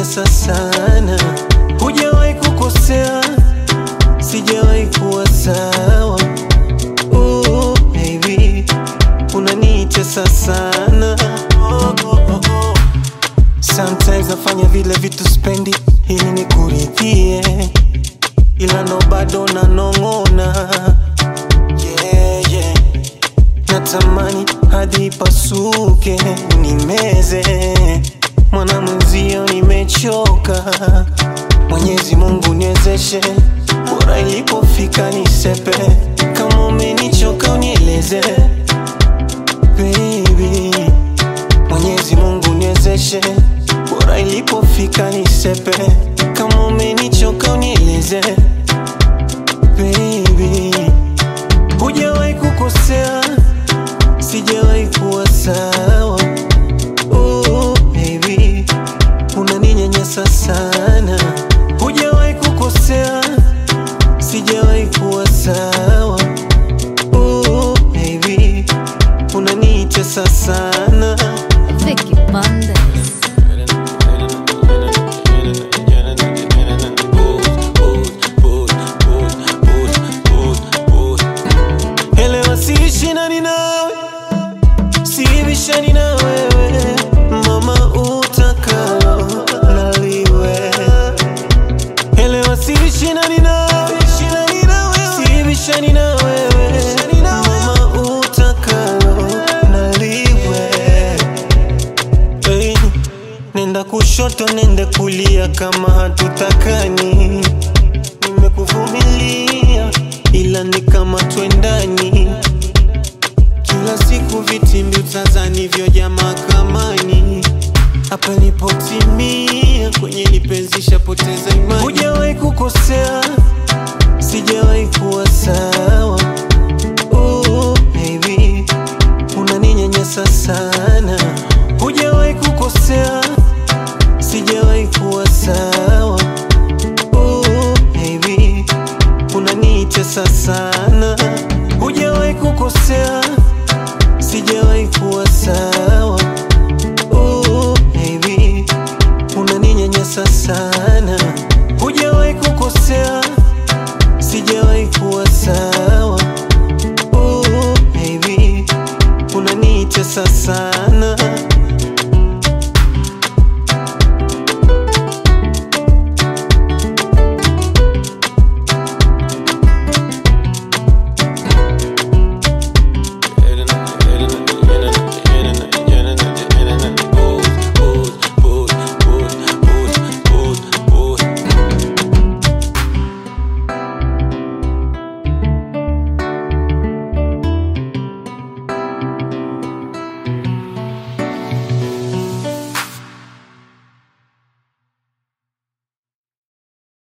unaninyanyasa sana, hujawahi kukosea, sijawahi kuwa sawa. Ooh, baby, unanitesa sana. Oh, oh, oh, oh. Sometimes nafanya vile vitu spendi ili nikuridhie, ila ndo bado nanong'ona. Yeah, yeah. Natamani hadi ipasuke nimeze, mwana mwenzio nimechoka. Mwenyezi Mungu niwezeshe, bora ilipofika nisepe. Kama umenichoka unieleze baby. Mwenyezi Mungu niwezeshe, bora ilipofika nisepe. Kama umenichoka unieleze baby. Hujawahi kukosea, sijawahi kuwa sawa. Oh, baby, unaninyanyasa sana. Hujawahi kukosea, sijawahi kuwa sawa. Oh, baby, unanitesa sana. Vicky Bandes. Elewa siishi nani nawe, sibishani na wewe, mama utakalo naliwe. Elewa siishi nani nawe, sibishani na wewe, mama utakalo naliwe. Hey, nenda kushoto nende kulia kama hatutakani nimekuvumilia ila ni kama twendani kila siku vitimbi utazani vyoja mahakamani hapa nipotimia kwenye lipenzisha poteza imani hujawahi kukosea sijawahi kuwa sawa